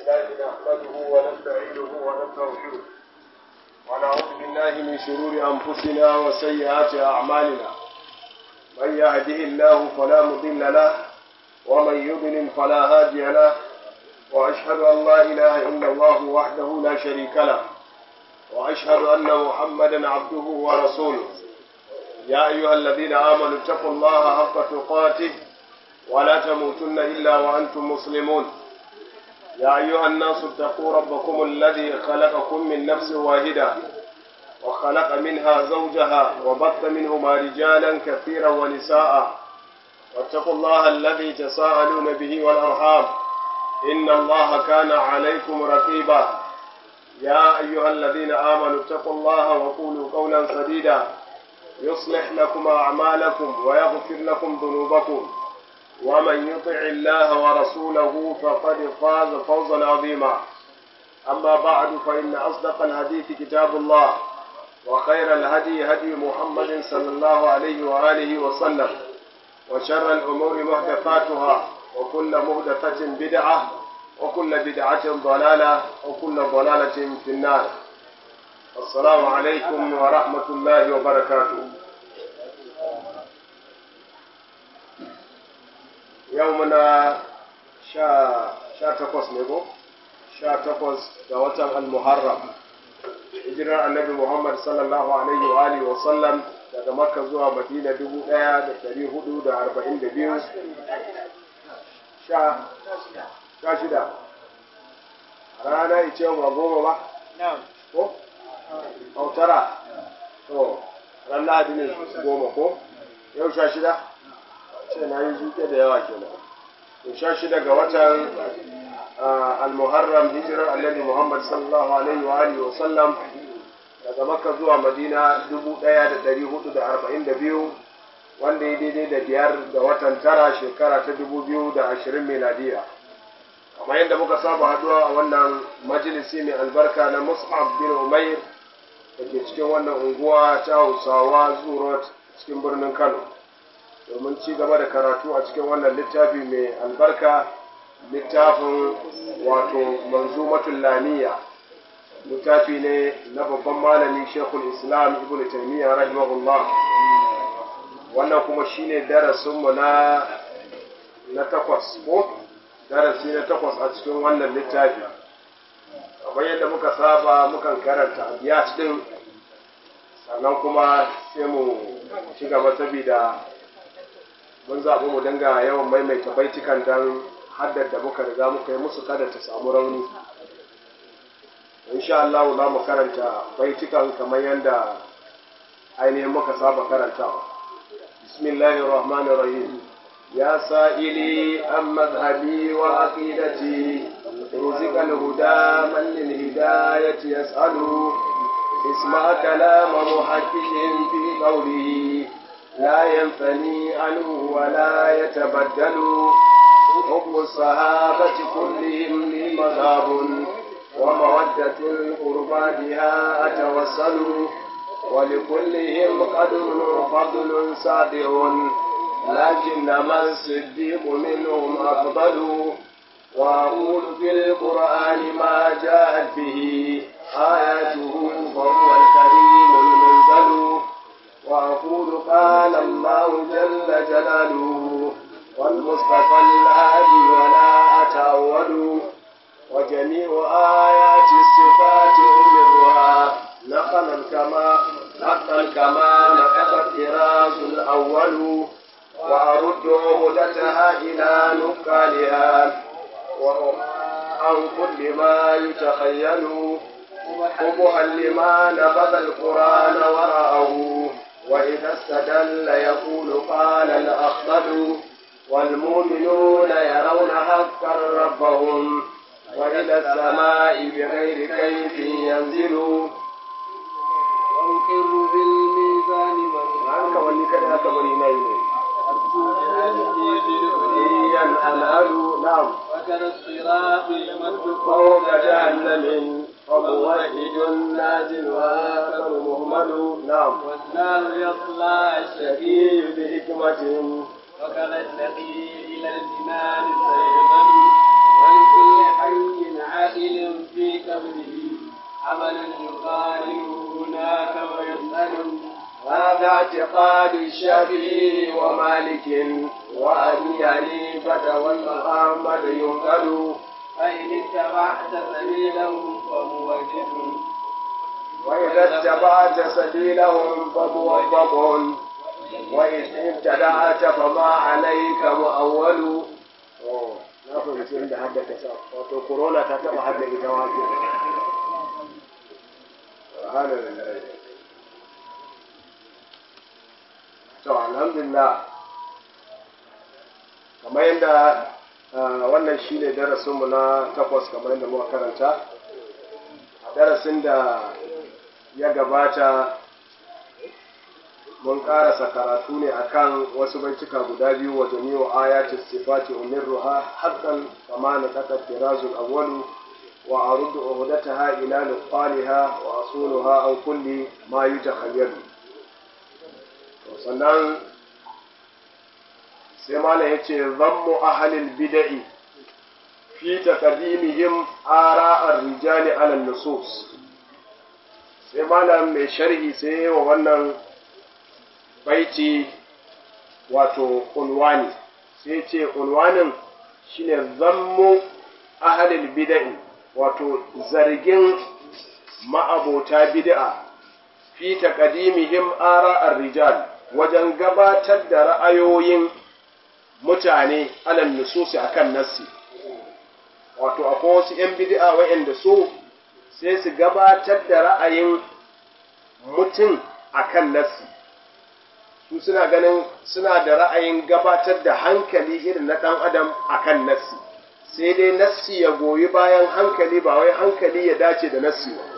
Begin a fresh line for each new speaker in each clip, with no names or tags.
لله نحمده ونستعينه ونستغفره ونعوذ بالله من شرور أنفسنا وسيئات أعمالنا من يهده الله فلا مضل له ومن يضلل فلا هادي له وأشهد أن لا إله إلا الله وحده لا شريك له وأشهد أن محمدا عبده ورسوله يا أيها الذين آمنوا اتقوا الله حق تقاته ولا تموتن إلا وأنتم مسلمون يا أيها الناس اتقوا ربكم الذي خلقكم من نفس واحدة وخلق منها زوجها وبث منهما رجالا كثيرا ونساء واتقوا الله الذي تساءلون به والأرحام إن الله كان عليكم رقيبا يا أيها الذين آمنوا اتقوا الله وقولوا قولا سديدا يصلح لكم أعمالكم ويغفر لكم ذنوبكم ومن يطع الله ورسوله فقد فاز فوزا عظيما أما بعد فإن أصدق الحديث كتاب الله وخير الهدي هدي محمد صلى الله عليه وآله وسلم وشر الأمور محدثاتها وكل محدثة بدعة وكل بدعة ضلالة وكل ضلالة في النار السلام عليكم ورحمة الله وبركاته يومنا شا شا تقص نبو شا تقص دوات المحرم hijirar annabi Muhammad sallallahu alaihi wa alihi wa sallam daga Makka zuwa Madina dubu ɗaya da ɗari hudu da arba'in da biyu sha sha shida rana ice ba goma ba ko autara to ran lahadi ne goma ko yau sha shida ce na yi zuke da yawa kenan to sha shida ga watan al-muharram hijirar annabi muhammad sallallahu alaihi wa alihi wa sallam daga makka zuwa madina dubu ɗaya da ɗari hudu da arba'in da biyu wanda ya daidai da biyar ga watan tara shekara ta dubu biyu da ashirin miladiya kamar yadda muka saba haduwa a wannan majalisi mai albarka na mus'ab bin umair da ke cikin wannan unguwa ta hausawa zurot cikin birnin kano domin ci gaba da karatu a cikin wannan littafi mai albarka littafin wato manzumatul lamiya littafi ne na babban malami shekul islam ibn taymiya rahimahullah wannan kuma shine darasinmu na na takwas ko darasi na takwas a cikin wannan littafi kamar yadda muka saba mukan karanta abiyat din sannan kuma sai mu ci gaba saboda mun zaɓi mu dinga yawan maimaita baitikan don haddar da muka riga muka yi musu kada ta samu rauni insha Allah za mu karanta baitikan kamar yadda ainihin muka saba karantawa bismillahir rahmanir rahim يا سائلي عن مذهبي وعقيدتي رزق الهدى من للهداية يسأل اسمع كلام محقق في قوله لا ينفني عنه ولا يتبدل حب الصحابة كلهم لي مذهب ومودة القربى بها أتوسل ولكلهم قدر وفضل صادر لكنما الصديق منهم أفضل وأقول في القرآن ما جاءت به آياته فهو الكريم المنزل وأقول قال الله جل جلاله والمصطفى الهادي ولا أتأول وجميع آيات الصفات أمرها نقلا كما نقلا كما نقل الطراز الأول وأرد عهدتها إلى نقالها عن كل ما يتخيل قبها لما نبذ القرآن ورأه وإذا استدل يقول قال الأخضل والمؤمنون يرون حقا ربهم وإلى السماء بغير كيف ينزل
وأقر بالميزان
والميزان أنهل نعم
وكذا الصراط يمد
فوق جهنم وموحد نازل وآخر مهمل نعم
والنار يطلع الشقي
الشقي بحكمة
وكذا الشقي إلى الجنان سيغل ولكل حي على
اعتقاد الشافعي ومالك وأبي حنيفة والمحمد ينقل
فإن اتبعت سبيلهم فموجد
وإذا اتبعت سبيلهم فموفق وإن ابتدعت فما عليك مؤول na fahimci inda haddaka sa wato corona ta taba hadda ita wato subhanallah to alhamdulillah kamar yadda wannan shine darasinmu na takwas kamar yadda muka karanta a darasin da ya gabata mun karasa karatu ne akan wasu baituka guda biyu wa jami'u ayati sifati umirruha haqqan kama na takat tirazul awwalu wa aruddu uhdataha ila nuqaliha wa asuluha an kulli ma yutakhayyalu to sannan sai mala yace zammu ahlil bid'i fi taqdimihim ara'ar rijali ala nusus sai malam mai sharhi sai wa wannan baiti wato unwani sai ce unwanin shine zammu ahalil bid'i wato zargin ma'abota bid'a fi taqdimihim ara'ar rijal wajen gabatar da ra'ayoyin mutane alal nususi akan nassi wato akwai wasu 'yan bid'a wa'anda so sai su gabatar da ra'ayin mutum akan nassi su suna ganin suna da ra'ayin gabatar da hankali irin na ɗan adam akan nassi sai dai nassi ya goyi bayan hankali ba wai hankali ya dace da nassi ba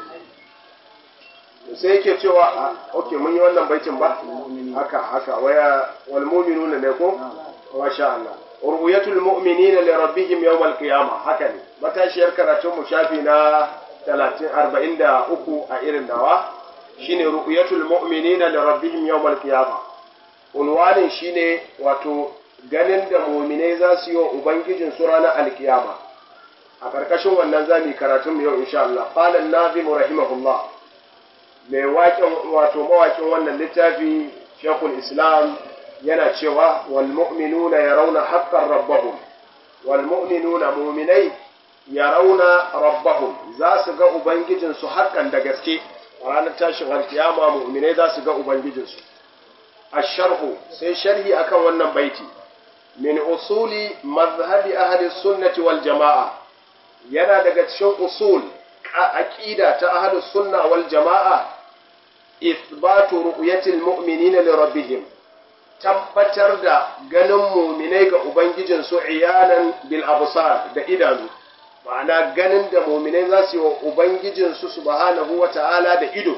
sai yake cewa a ok mun yi wannan baitin ba haka haka waya wal mu'minuna ne ko masha Allah ru'yatul mu'minina li rabbihim yawm al qiyamah haka ne matashiyar karatun mu shafi na 30 43 a irin dawa shine ru'yatul mu'minina li rabbihim yawm al qiyamah unwanin shine wato ganin da mu'minai za su yi wa ubangijin su ranar alkiyama a karkashin wannan zamu karatun mu yau insha Allah qala an-nazim rahimahullah mai waƙin wato mawaƙin wannan littafi shekul islam yana cewa wal mu'minuna yarawna haqqan rabbahum wal mu'minuna mu'minai yarawna rabbahum za su ga ubangijin su haƙƙan da gaske a ranar tashin alkiyama mu'minai za su ga ubangijin su asharhu sai sharhi akan wannan baiti min usuli mazhabi ahli sunnati wal jama'a yana daga cikin usul aqida ta ahli sunna wal jama'a ithbatu ru'yatil mu'minina li rabbihim tabbatar da ganin mu'minai ga ubangijin su iyanan bil absar da idanu ma'ana ganin da mu'minai za su yi wa ubangijin su subhanahu wata'ala da ido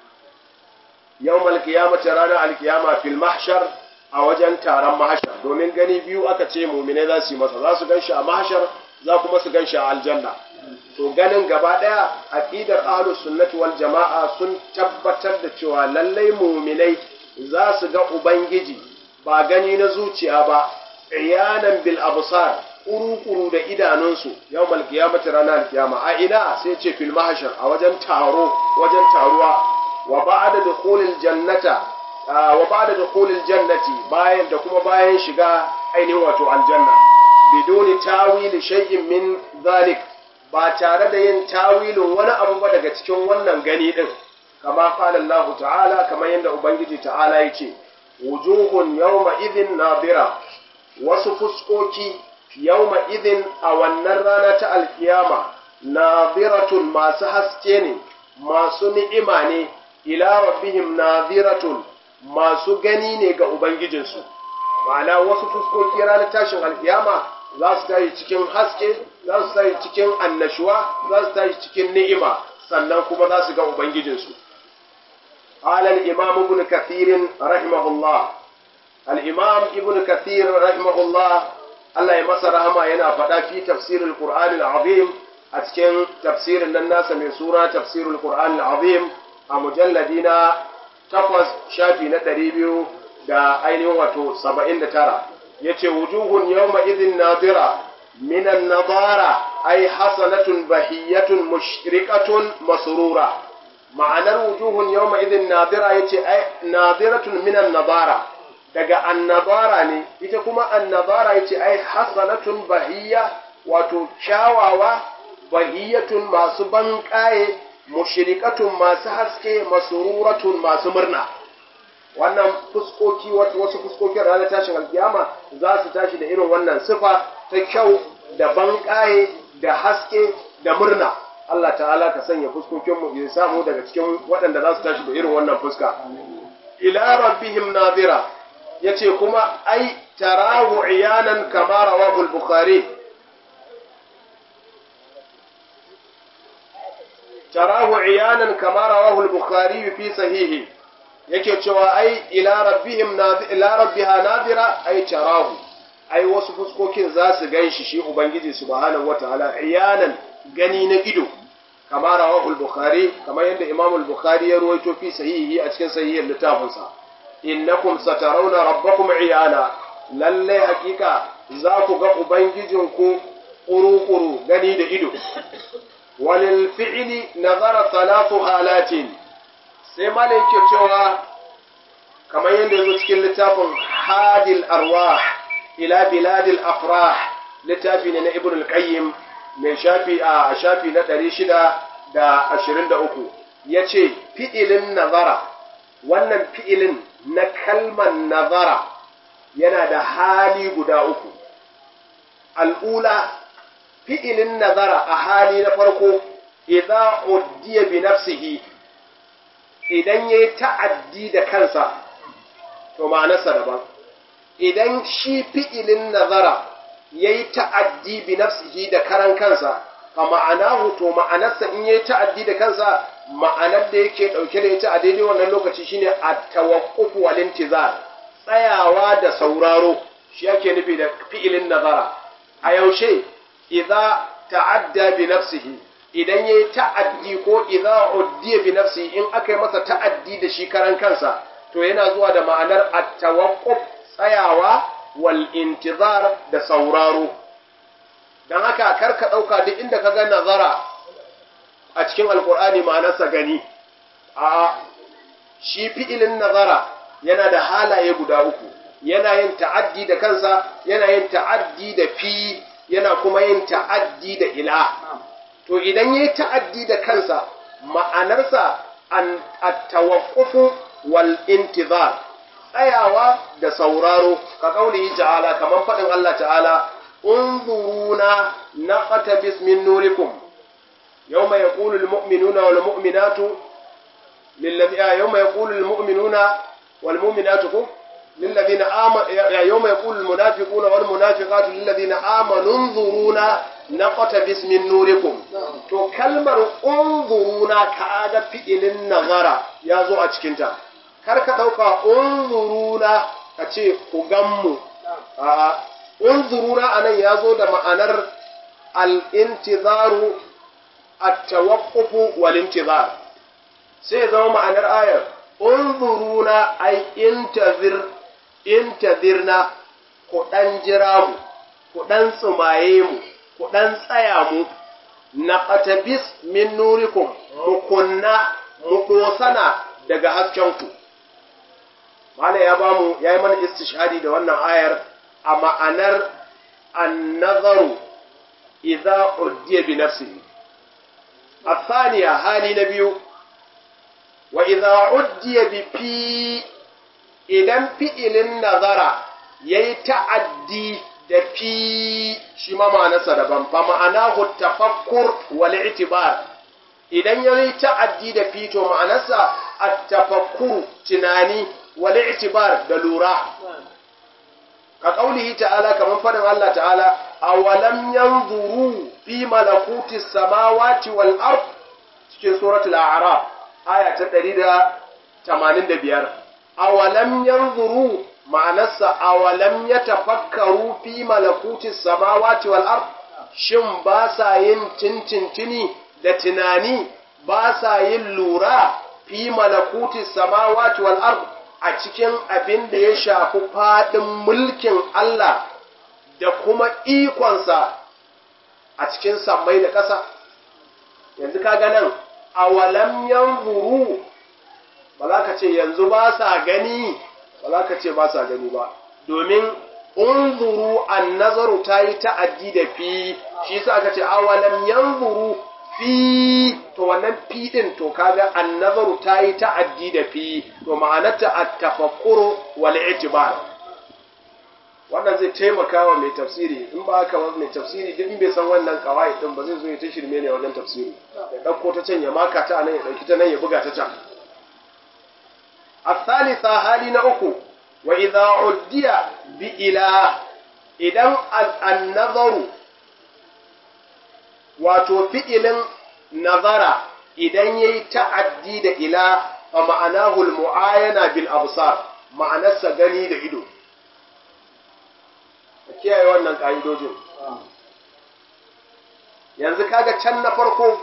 yawmal qiyamati ranar alkiyama fil mahshar a wajen taron mahshar domin gani biyu aka ce mu'minai za su yi masa za su gan shi a mahshar za kuma su gan shi a aljanna to ganin gaba ɗaya aqidar ahlus sunnati wal jama'a sun tabbatar da cewa lallai mu'minai za su ga ubangiji ba gani na zuciya ba iyanan bil absar kuru da idanunsu yawmal qiyamati ranar kiyama a ina sai ce fil mahshar a wajen taro wajen taruwa wa ba'da dukhulil jannata wa ba'da dukhulil jannati bayan da kuma bayan shiga ainihin wato aljanna biduni tawili shay'in min zalik ba tare da yin tawilin wani abu ba daga cikin wannan gani din kama qala Allah ta'ala kamar yadda ubangiji ta'ala yake wujuhun yawma idhin nadira wasu fuskoki yawma idhin a wannan rana ta alkiyama nadiratun masu haske ne masu ni'ima ne ila rabbihim nadiratun masu gani ne ga ubangijinsu ma'ana wasu fuskoki ranar tashin alkiyama za su tashi cikin haske za su tashi cikin annashuwa za su tashi cikin ni'ima sannan kuma za su ga ubangijinsu قال الإمام ابن كثير رحمه الله الإمام ابن كثير رحمه الله الله يمسى رحمه ينا فدا في تفسير القرآن العظيم أتكن تفسير الناس من سورة تفسير القرآن العظيم مجلدين تقوز شافي ندريبيو دا أين واتو سبعين ترى yace wujuhun yawma idhin nadira min an-nadara ay hasanatun bahiyatun mushriqatun masrura ma'anar wujuhun yawma idin nadira yace ai nadiratun minan nadara daga annabara ne ita kuma annabara yace ai hasanatun bahiyya wato kyawawa bahiyatun masu banƙaye mushrikatun masu haske masururatun masu murna wannan fuskoki wasu fuskokin ranar tashin alkiyama za su tashi da irin wannan sifa ta kyau da banƙaye da haske da murna Allah ta'ala ka sanya fuskokinmu ya samu daga cikin waɗanda za su tashi da irin wannan fuska ila rabbihim nadira yace kuma ai tarahu iyanan kama rawahu al-bukhari tarahu iyanan kama rawahu al-bukhari fi sahihi yake cewa ai ila rabbihim ila rabbiha nadira ai tarahu ai wasu fuskokin za su ganshi shi ubangiji subhanahu wataala iyanan gani na ido kama rawahu al-bukhari kamar yadda imam al-bukhari ya ruwaito fi sahihi a cikin sahihin littafinsa innakum satarawna rabbakum iyana lalle hakika za ku ga ubangijinku kuru-kuru gani da ido walil fi'li nazara talatu halatin sai mana yake cewa kamar yadda yazo cikin littafin hadil arwah ila biladil afrah littafi ne na ibn al-qayyim mai shafi a shafi na 623 yace fi'ilin nazara wannan fi'ilin na kalmar nazara yana da hali guda uku al'ula fi'ilin nazara a hali na farko idza uddiya bi nafsihi idan yayi ta'addi da kansa to ma'anarsa daban idan shi fi'ilin nazara yayi ta'addi bi nafsihi da karan kansa fa ma'anahu to ma'anarsa in yayi ta'addi da kansa ma'anar da yake dauke da ita a daidai wannan lokaci shine at-tawaqquf wal intizar tsayawa da sauraro shi yake nufi da fi'ilin nazara a yaushe idza ta'adda bi nafsihi idan yayi ta'addi ko idza uddiya bi nafsihi in aka yi masa ta'addi da shi karan kansa to yana zuwa da ma'anar at-tawaqquf tsayawa wal intizar da sauraro dan haka karka dauka duk inda ka ga nazara a cikin alkur'ani ma'anarsa gani a shi fi'ilin nazara yana da halaye guda uku yana yin ta'addi da kansa yana yin ta'addi da fi yana kuma yin ta'addi da ila to idan yayi ta'addi da kansa ma'anarsa an at-tawaqqufu wal intizar tsayawa da sauraro ka kaulihi ta'ala kaman fadin Allah ta'ala unzuruna naqtabis min nurikum يوم يقول المؤمنون والمؤمنات للذين يوم يقول المؤمنون والمؤمنات للذين آمنوا يوم يقول المنافقون والمنافقات للذين آمنوا انظرونا نقتبس من نوركم to kalmar unzuruna kaga fi'ilin nazara ya zo a cikinta kar ka ɗauka unzuruna ka ce ku ganmu a'a unzuruna anan ya zo da ma'anar al-intizaru التوقف والانتظار sai zama ma'anar ayar unzuruna ai intazir intazirna ku dan jira mu ku dan tsumaye mu ku dan tsaya mu na qatabis min nurikum mu kunna mu dosana daga haskenku mala ya bamu yayi mana istishhadi da wannan ayar a ma'anar an-nazaru idza uddiya bi nafsihi الثانية هالي نبيو وإذا عدي بفي إذا فئل النظر يتعدي da fi shi ma ma'anarsa daban fa ma'anahu tafakkur wal i'tibar idan ya yi ta'addi da fi to ma'anarsa at-tafakkur tunani wal i'tibar da lura ka kaulihi ta'ala kaman fadin Allah ta'ala awalam yanzuru fi malakuti samawati wal ard cikin suratul a'raf aya ta 185 awalam yanzuru ma'anarsa awalam yatafakkaru fi malakuti samawati wal ard shin ba sa yin tintintini da tunani ba sa yin lura fi malakuti samawati wal ard a cikin abin da ya shafi faɗin mulkin Allah da kuma ikonsa a cikin sammai da ƙasa. Yanzu ka nan awalam yanzuru ba za ka ce yanzu ba sa gani ba za ka ce ba sa gani ba domin unzuru an nazaru ta yi ta'addi da fi shi sa aka ce awalam yanzuru fi to wannan fi din to kaga an nazaru ta yi ta'addi da fi to ma'anarta at-tafakkuru wal i'tibar wannan zai taimaka wa mai tafsiri in ba haka mai tafsiri duk in bai san wannan kawai din ba zai zo ya ta shirme ne wajen tafsiri ya dauko ta can ya maka ta nan ya dauki ta nan ya buga ta can الثالثة hali na uku wa idza uddiya bi ila idan an-nazaru wato fi'ilin nazara idan yayi ta'addi da ila fa ma'anahu al-mu'ayana bil absar ma'anarsa gani da ido kiyaye wannan ka'idojin yanzu kaga can na farko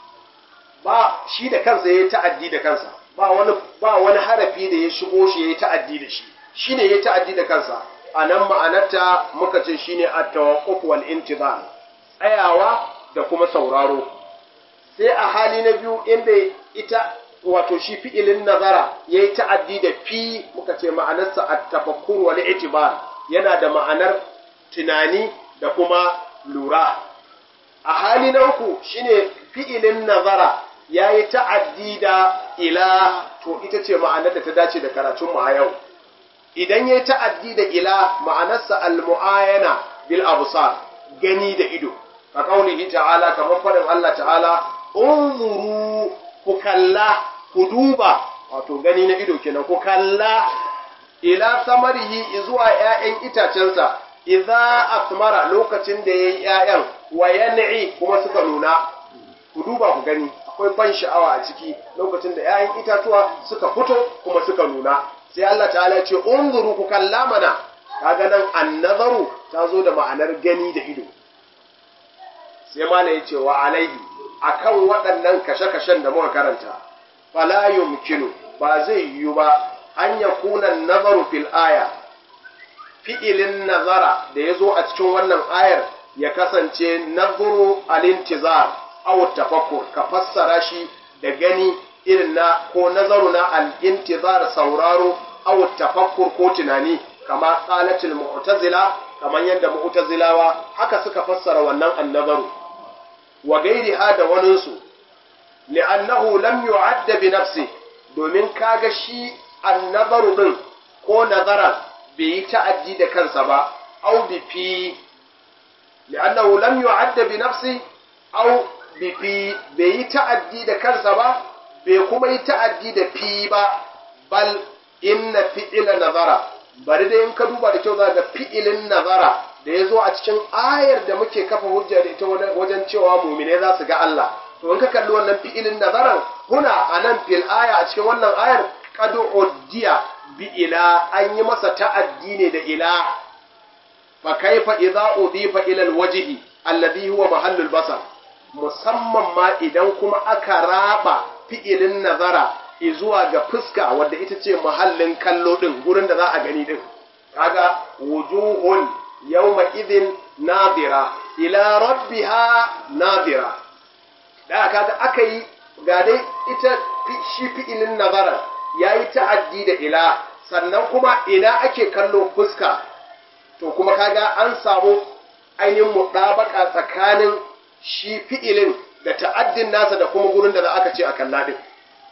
ba shi da kansa yayi ta'addi da kansa ba wani ba wani harafi da ya shigo shi yayi ta'addi da shi shine yayi ta'addi da kansa anan ma'anarta muka ce shine at-tawaqquf wal intizar tsayawa da kuma sauraro sai a hali na biyu inda ita wato shi fi'ilin nazara yayi ta'addi da fi muka ce ma'anarsa at-tafakkur wal i'tibar yana da ma'anar tunani da kuma lura a hali na uku shine fi'ilin nazara ya yi ta'addi da ila to ita ce ma'anar da ta dace da karatunmu a yau idan ya yi ta'addi da ila ma'anarsa al-mu'ayana bil absar gani da ido ka kaulihi ta'ala kamar faɗin Allah ta'ala unzuru ku kalla ku duba wato gani na ido kenan ku kalla ila samarihi zuwa ‘ya'yan itacensa idza asmara lokacin da ya yi ‘ya'yan wa yan'i kuma suka nuna ku duba ku gani akwai ban sha'awa a ciki lokacin da ‘ya'yan itatuwa suka fito kuma suka nuna sai Allah ta'ala ce unzuru ku kalla mana kaga nan annazaru ta zo da ma'anar gani da ido sai mana ya ce wa alaihi akan waɗannan kashe-kashen da muka karanta fala yumkinu ba zai yiwu ba an yakuna nazaru fil aya fi'ilin nazara da ya zo a cikin wannan ayar ya kasance nazuru al-intizar aw tafakkur ka fassara shi da gani irin na ko nazaru na al-intizar sauraro aw tafakkur ko tunani kama qalatul mu'tazila kaman yadda mu'tazilawa haka suka fassara wannan annazaru wa gairiha da waninsu li'annahu lam yu'adda bi nafsi domin kaga shi annazaru din ko nazaran bai yi ta'addi da kansa ba au bi fi li'annahu lam yu'adda bi nafsi au bi fi bai yi ta'addi da kansa ba bai kuma yi ta'addi da fi ba bal inna fi'ila nazara bari dai in ka duba da kyau za ga fi'ilin nazara da ya zo a cikin ayar da muke kafa hujja da ita wajen cewa mumine za su ga Allah to in ka kalli wannan fi'ilin nazaran huna anan fil aya a cikin wannan ayar qad uddiya bi ila an yi masa ta'addi ne da ila fa kaifa idza udifa ila alwajhi alladhi huwa mahallul basar musamman ma idan kuma aka raba fi'ilin nazara zuwa ga fuska wadda ita ce mahallin kallo din gurin da za a gani din kaga wujuhun yawma idhin nadira ila rabbiha nadira da kaga aka yi ga dai ita shi fi'ilin nazara yayi ta'addi da ila sannan kuma ina ake kallo fuska to kuma kaga an samu ainihin muɗabaka tsakanin shi fi'ilin da ta'addin nasa da kuma gurin da za aka ce a kalla din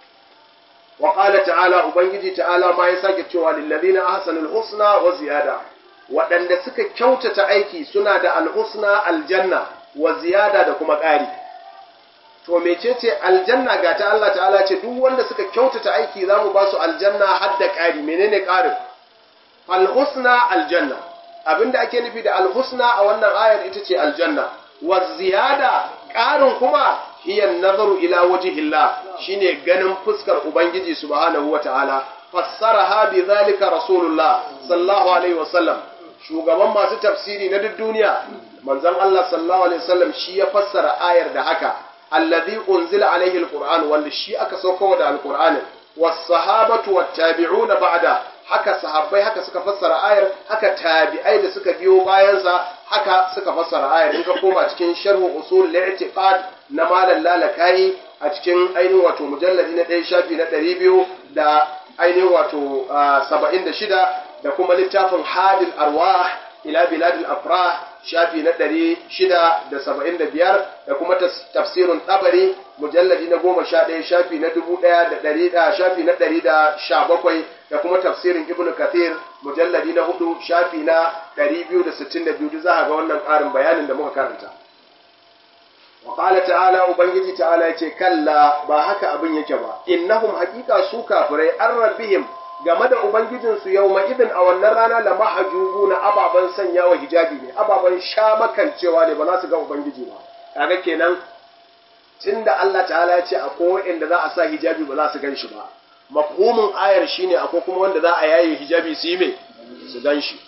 wa qala ta'ala ubangiji ta'ala ma ya sake cewa lil ladina ahsanul husna wa ziyada waɗanda suka kyautata aiki suna da alhusna aljanna wa ziyada da kuma ƙari to mecece aljanna ga ta Allah ta'ala ce duk wanda suka kyautata aiki za mu ba su aljanna har da ƙari menene ƙarin alhusna aljanna abinda ake nufi da alhusna a wannan ayar ita ce aljanna wa ziyada ƙarin kuma hiya nazaru ila wajhillah shine ganin fuskar ubangiji subhanahu wataala fassaraha bi zalika rasulullah sallallahu alaihi wasallam shugaban masu tafsiri na duk duniya manzon Allah sallallahu alaihi wasallam shi ya fassara ayar da haka alladhi unzila alaihi alquran wanda shi aka sauko da alqur'anin was sahabatu wat tabi'una ba'da haka sahabbai haka suka fassara ayar haka tabi'ai da suka biyo bayansa haka suka fassara ayar in ka koma cikin sharhu usul li'tiqad na malam lalakai a cikin ainihin wato mujalladi na ɗaya shafi na ɗari biyu da ainihin wato saba'in da shida da kuma littafin hadil arwah ila biladil afrah shafi na ɗari shida da saba'in da biyar da kuma tafsirin ɗabari mujalladi na goma sha ɗaya shafi na dubu ɗaya da ɗari da shafi na ɗari da sha bakwai da kuma tafsirin ibn kathir mujalladi na hudu shafi na ɗari biyu da sittin da biyu za a ga wannan ƙarin bayanin da muka karanta wa qala ta'ala ubangiji ta'ala yace kalla ba haka abin yake ba innahum haqiqa su kafirai an rabbihim game da ubangijinsu yawma idin a wannan rana la mahjubu na ababan sanya wa hijabi ne ababan shamakancewa ne ba za su ga ubangiji ba kaga kenan tunda Allah ta'ala ya ce akwai inda za a sa hijabi ba za su gan shi ba mafhumin ayar shine akwai kuma wanda za a yaye hijabi su yi me su gan shi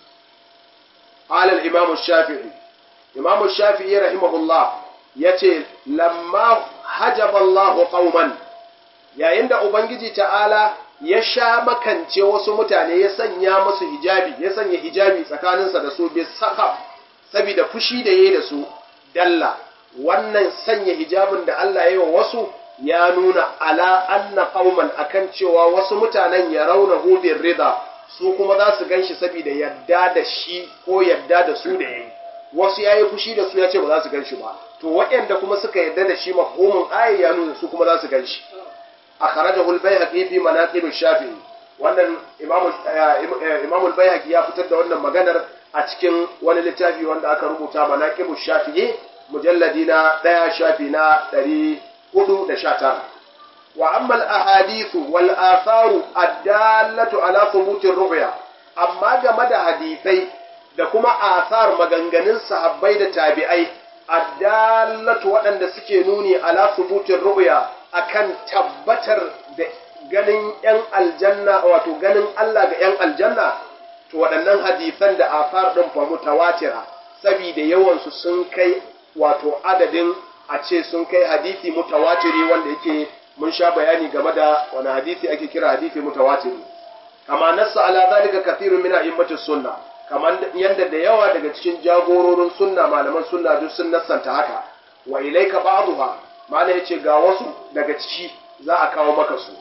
qala al-imam shafii imam shafii rahimahullah yace lamma hajaba Allah qauman yayin da ubangiji ta'ala ya sha makance wasu mutane ya sanya musu hijabi ya sanya hijabi tsakaninsa da su bi saka saboda fushi da yayi da su dalla wannan sanya hijabin da Allah ya yi wa wasu ya nuna ala anna qauman akan cewa wasu mutanen ya rauna hubin rida su kuma za su ganshi saboda yadda da shi ko yadda da su da yayi wasu yayi fushi da su ya ce ba za su ganshi ba to waɗanda kuma suka yadda da shi mafhumin ayi ya nuna su kuma za su ganshi akhrajahu al-bayhaqi fi manaqib ash-shafi'i wannan imam imam al-bayhaqi ya fitar da wannan maganar a cikin wani littafi wanda aka rubuta manaqib ash-shafi'i mujalladi na ɗaya shafi na ɗari hudu da sha tara. Wa ammal ahadithu wal atharu addallatu ala thubutir ru'ya amma game da hadisai da kuma athar maganganun sahabbai da tabi'ai addallatu waɗanda suke nuni ala thubutir ru'ya akan tabbatar da ganin ‘yan aljanna wato ganin Allah ga ‘yan aljanna to waɗannan hadisan da athar ɗin fa mutawatira sabida yawansu sun kai wato adadin a ce sun kai hadisi mutawatiri wanda yake mun sha bayani game da wani hadisi ake kira hadisi mutawatiri kama nassa ala zalika kathirun min a'immatis sunna kaman yanda da yawa daga cikin jagororin sunna malaman sunna duk sun nassanta haka wa ilaika ba'dha mala yace ga wasu daga ciki za a kawo maka su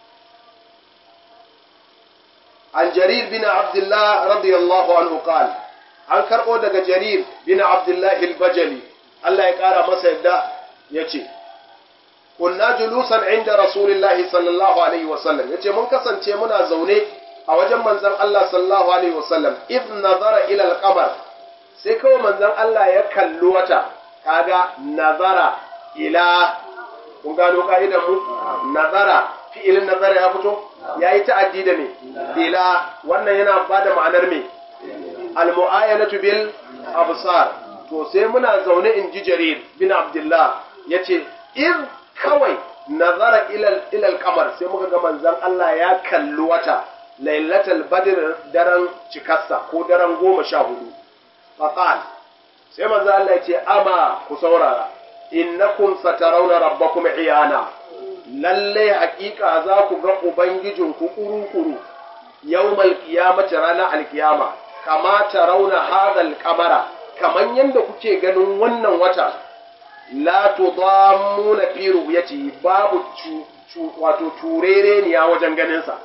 an jarir bin abdullah radiyallahu anhu qala an karbo daga jarir bin abdullah al-bajali Allah ya ƙara masa yadda ya ce, Kunna julusan inda Rasulullahi sallallahu Alaihi wasallam ya ce, Mun kasance muna zaune a wajen manzan Allah sallallahu Alaihi wasallam, if nazara ilal kamar, sai kawai manzan Allah ya kalli wata, kaga nazara ila, kun gano ka'idan mu? Nazara, fi'ilin nazara ya fito? Ya yi ta'addi da me? Ila, wannan yana ba da ma'anar me? Al-mu'ayyanatu bil absar to sai muna zaune in ji jarir bin abdullah ya ce in kawai nazara ilal kamar sai muka ga manzan Allah ya kalli wata lailatul badr daren cikarsa ko daren goma sha hudu faqal sai manzan Allah ya ce ama ku saurara innakum satarawna rabbakum iyana lalle hakika za ku ga ubangijinku kuru-kuru yawmal qiyamati ranar alkiyama kama tarawna hadal kamara kamar yadda kuke ganin wannan wata la tudammuna fi ru'yati babu wato turereniya wajen ganin sa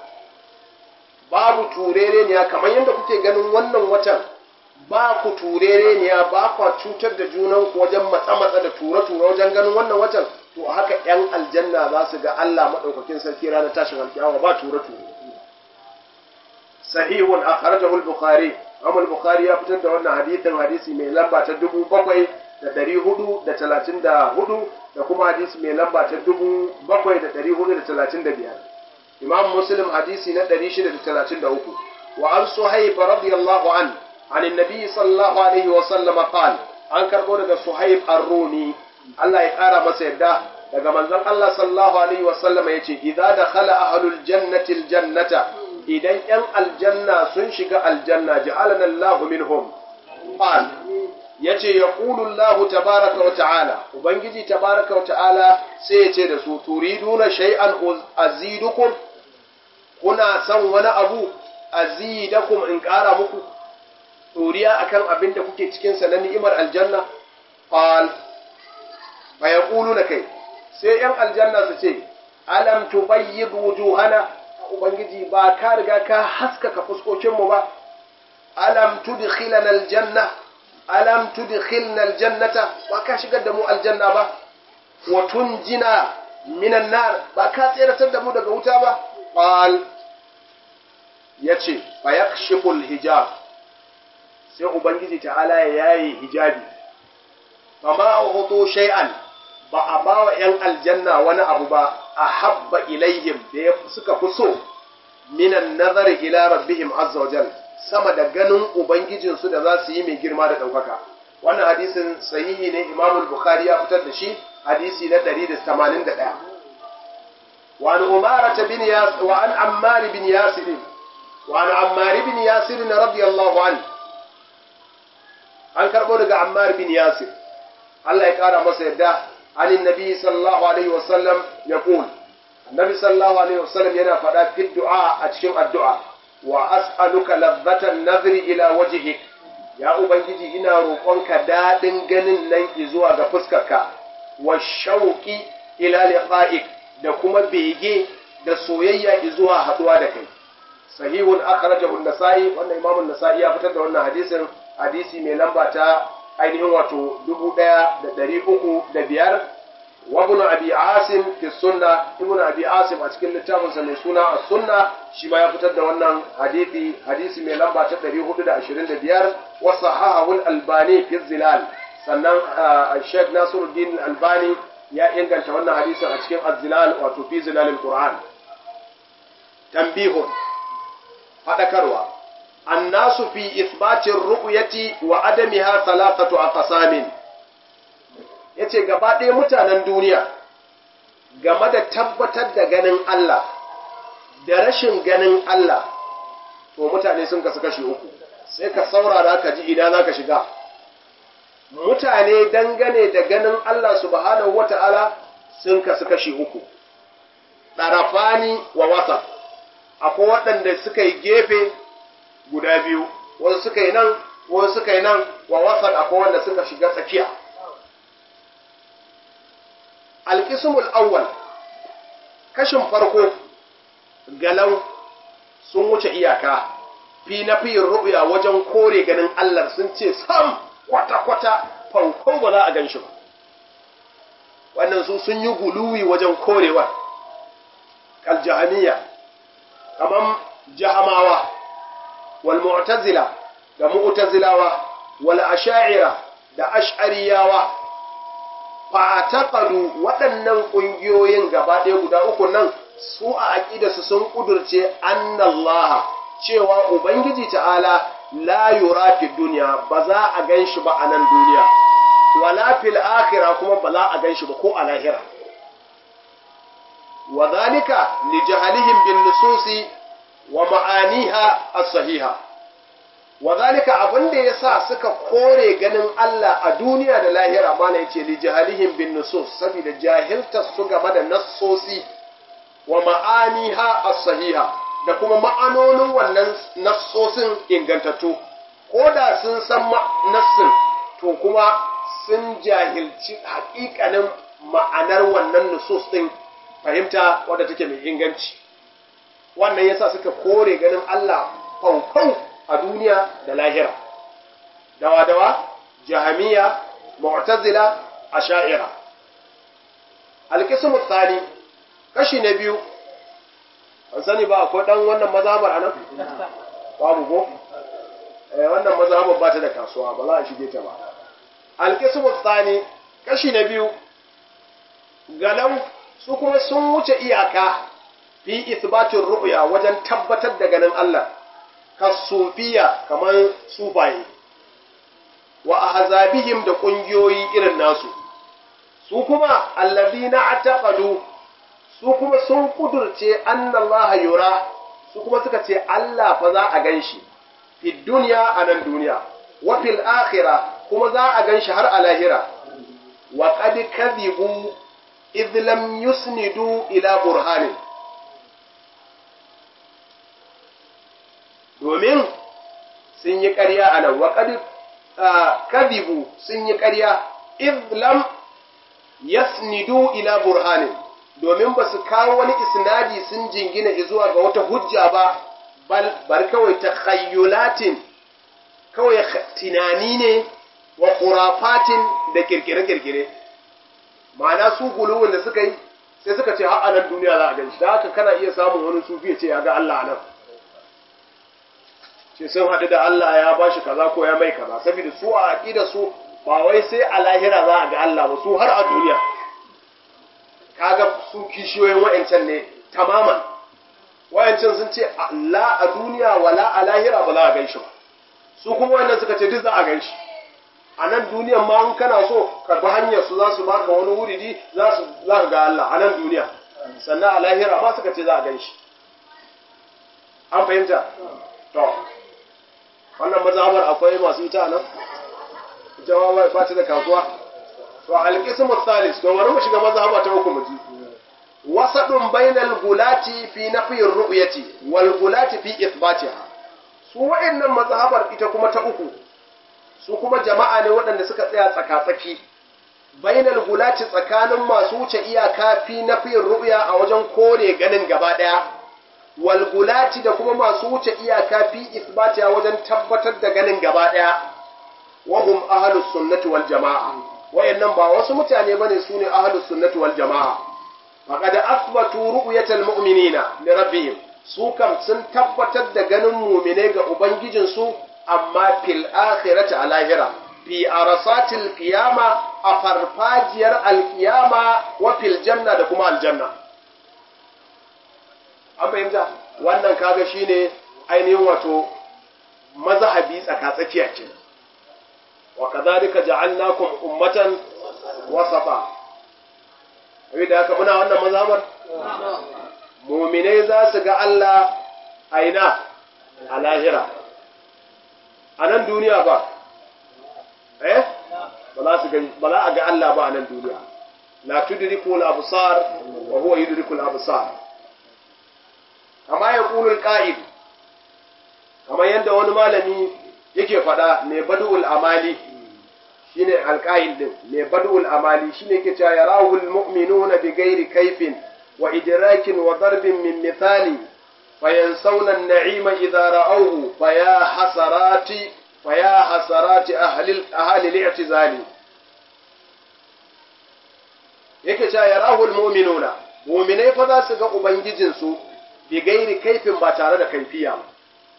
babu turereniya kamar yadda kuke ganin wannan watan ba ku turereniya ba ku cutar da junan ku wajen matsa matsa da tura tura wajen ganin wannan watan to haka yan aljanna za su ga Allah madaukakin sarki ranar tashin alkiyama ba tura tura sahihun akhrajahu al-bukhari Imam Bukhari ya fitar da wannan hadisin hadisi mai lamba ta dubu bakwai da ɗari hudu da talatin da hudu da kuma hadisi mai lamba ta dubu bakwai da ɗari hudu da talatin da biyar. Imam Muslim hadisi na ɗari shida da talatin da uku. Wa an Suhaib radiyallahu an an annabi sallallahu alaihi wa sallam qal an karɓo daga Suhaib ar-Rumi Allah ya ƙara masa yadda daga manzon Allah sallallahu alaihi wa sallam yace idza dakhala ahlul jannati al-jannata idan ‘yan aljanna sun shiga aljanna ja'alana Allahu minhum qal yace yaqulu Allahu tabaraka wa ta'ala ubangiji tabaraka wa ta'ala sai yace da su turiduna shay'an azidukum kuna san wani abu azidakum in ƙara muku ɗoriya akan abin da kuke cikinsa na ni'imar aljanna qal fa yaquluna kai sai ‘yan aljanna su ce, Alam tubayyid wujuhana Ubangiji ba ka riga ka haskaka fuskokinmu ba, Alam tudkhilana aljanna, Alam tudkhilna aljannata ba ka shigar da mu aljanna ba, wa tunjina minan nar ba ka tseratar da mu daga wuta ba, Qal ya ce, fa yakshiful hijab sai Ubangiji ta'ala ya yayi hijabi, fa ma shay'an ba a ba wa ‘yan aljanna wani abu ba a habba ilaihim da ya suka fi so minan nazari ila rabbihim azza wajal sama da ganin ubangijinsu da za su yi mai girma da ɗaukaka wannan hadisin sahihi ne imamul bukhari ya fitar da shi hadisi na 181 wa an umara bin yas wa an ammar bin yasir wa an ammar bin yasir radiyallahu an an karbo daga ammar bin yasir Allah ya kara masa yadda عن النبي صلى الله عليه وسلم يقول النبي صلى الله عليه وسلم ينا فدا في الدعاء أتشم الدعاء وأسألك لذة النظر إلى وجهك يا أبنجي إنا روقونك دادن جنن نن إزوا غفسكك والشوق إلى لقائك da kuma bege da soyayya zuwa haduwa da kai sahihun akhrajahu an-nasa'i wannan imamu an-nasa'i ya fitar da wannan hadisin hadisi mai lamba ta ainihin wato dubu ɗaya da ɗari uku da biyar wa ibn abi asim fi sunna ibn abi asim a cikin littafinsa mai suna a sunna shi ma ya fitar da wannan hadisi hadisi mai lamba ta ɗari hudu da ashirin da biyar wa sahahahu albani fi zilal sannan sheikh nasiruddin albani ya inganta wannan hadisin a cikin az-zilal wato fi zilalil qur'an tambihun fadakarwa الناس في إثبات الرؤية وعدمها ثلاثة أقسام yace gaba ɗaya mutanen duniya game da tabbatar da ganin Allah da rashin ganin Allah to mutane sun kasu kashi uku sai ka saurara ka ji ina za ka shiga mutane dangane da ganin Allah subhanahu wata'ala sun kasu kashi uku ɗarafani wa wasa akwai waɗanda suka yi gefe guda biyu wasu suka yi nan wasu suka yi nan wa wasan akwai wanda suka shiga tsakiya alkismul awwal kashin farko galau sun wuce iyaka fi na fiyin ru'ya wajen kore ganin Allah sun ce sam kwata-kwata fankon ba za a gan shi ba wannan su sun yi guluwi wajen korewa kal jahaniya kamar jahamawa والمعتزلة da mu'tazilawa wal asha'ira da ash'ariyawa fa taqadu waɗannan ƙungiyoyin gaba ɗaya guda uku nan su a aqidarsu sun kudurce annallaha cewa ubangiji ta'ala la yura fi dunya ba za a ganshi ba a nan duniya wala fil akhirah kuma ba za a ganshi ba ko a lahira wa zalika li jahalihim bin nususi wa ma'aniha as-sahiha wadhalika abinda yasa suka kore ganin Allah a duniya da lahira mana yace li jahalihim bin nusus saboda jahilta su game da nassosi wa ma'aniha as-sahiha da kuma ma'anonin wannan nassosin ingantattu ko da sun san nassin to kuma sun jahilci haƙiƙanin ma'anar wannan nusus din fahimta wadda take mai inganci wannan yasa suka kore ganin Allah faufau a duniya da lahira dawa-dawa jahamiya mu'tazila asha'ira alqismu tsani kashi na biyu an sani ba akwai dan wannan mazhabar anan babu ko eh wannan mazhabar ba ta da kasuwa ba za a shige ta ba alqismu tsani kashi na biyu galau su kuma sun wuce iyaka fi isbatin ru'ya wajen tabbatar da ganin Allah kasufiya kamar sufaye wa ahzabihim da kungiyoyi irin nasu su kuma allazina ataqadu su kuma sun kudurce annallaha yura su kuma suka ce Allah fa za a ganshi fi dunya a nan duniya wa fil akhirah kuma za a ganshi har a lahira wa qad kadhibu idh lam yusnidu ila burhanin domin sun yi ƙarya a nan wa qad kadibu sun yi ƙarya id lam yasnidu ila burhanin domin ba su kawo wani isnadi sun jingina zuwa ga wata hujja ba bal bar kawai takhayyulatin kawai tunani ne wa khurafatin da kirkire-kirkire ma'ana su guluwin da suka yi sai suka ce har nan duniya za a gan shi da haka kana iya samun wani sufi ya ce ya ga Allah nan ce sun haɗu da Allah ya ba shi kaza ko ya mai kaza saboda su a aƙida su ba wai sai a lahira za a ga Allah ba su har a duniya kaga su kishiyoyin wa'ancan ne tamaman wa'ancan sun ce la a duniya wala a lahira ba za a gan shi ba su kuma wannan suka ce duk za a gan shi a nan duniyan ma in kana so ka bi hanyar su za su baka wani wuridi za su za ka ga Allah a nan duniya sannan a lahira ma suka ce za a gan shi an fahimta to wannan mazhabar akwai masu ita nan ita ma ba ta da kasuwa to alqismu thalis to bari mu shiga mazhaba ta uku mu ji wasadun bainal gulati fi nafi ru'yati wal gulati fi ithbatiha su wa'annan mazhabar ita kuma ta uku su kuma jama'a ne waɗanda suka tsaya tsaka-tsaki bainal gulati tsakanin masu wuce iyaka fi nafi ru'ya a wajen kore ganin gaba ɗaya wal gulati da kuma masu wuce iyaka fi ithbatiha wajen tabbatar da ganin gaba ɗaya wa hum ahlus sunnati wal jama'a wayannan ba wasu mutane bane sune ahlus sunnati wal jama'a faqad athbatu ru'yatal mu'minina li rabbihim su kam sun tabbatar da ganin mu'mine ga ubangijin su amma fil akhirati a lahira fi arasatil qiyama a farfajiyar alqiyama wa fil janna da kuma aljanna an fahimta wannan kaga shine ainihin wato mazhabi tsaka-tsakiya kenan وكذلك جعلناكم أمة وسطا da haka muna wannan mazhabar muminai za su ga Allah aina a lahira a nan duniya ba eh ba za su gani ba za a ga Allah ba a nan duniya la tudriku al-absar wa huwa yudriku al-absar kama yaqulu al-qa'id kamar yadda wani malami yake faɗa mai badu'ul amali shine alƙa'il din mai badu'ul amali shine yake cewa yarahul mu'minuna bi ghairi kaifin wa idrakin wa darbin min mithali fayansawna an-na'ima idha ra'awhu faya hasarati faya hasarati ahli ahli al-i'tizali yake cewa yarahul mu'minuna mu'minai fa za su ga ubangijinsu bi ghairi kaifin ba tare da kaifiya ba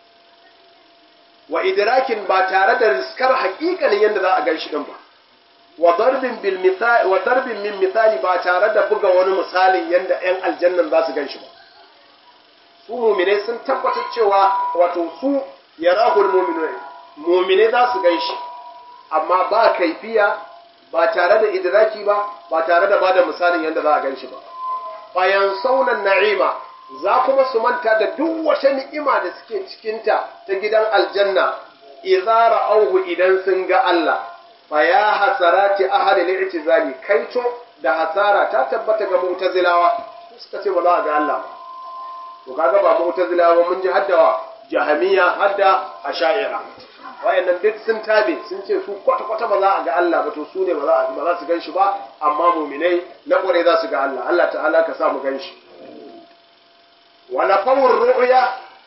wa idrakin ba tare da riskar haƙiƙanin yadda za a gan shi ɗin ba wa darbin bil misali wa darbin min misali ba tare da buga wani misalin yadda ƴan aljannan za su gan shi ba su mu'minai sun tabbatar cewa wato su yarahul mu'minun mu'minai za su gan shi amma ba kaifiya ba tare da idraki ba ba tare da bada misalin yadda za a gan shi ba bayan saunan na'ima za kuma su manta da duk wata ni'ima da suke cikinta ta gidan aljanna idza ra'awhu idan sun ga Allah fa ya hasarati ahli al-i'tizali kaito da hasara ta tabbata ga mu'tazilawa suka ce ba za a ga Allah ba to kaga ba mu'tazilawa mun ji haddawa jahamiya hadda asha'ira wayannan duk sun tabe sun ce su kwata kwata ba za a ga Allah ba to su ne ba za ba za su gan shi ba amma mu'minai na kware za su ga Allah Allah ta'ala ka sa mu gan shi ونفوا الرؤيا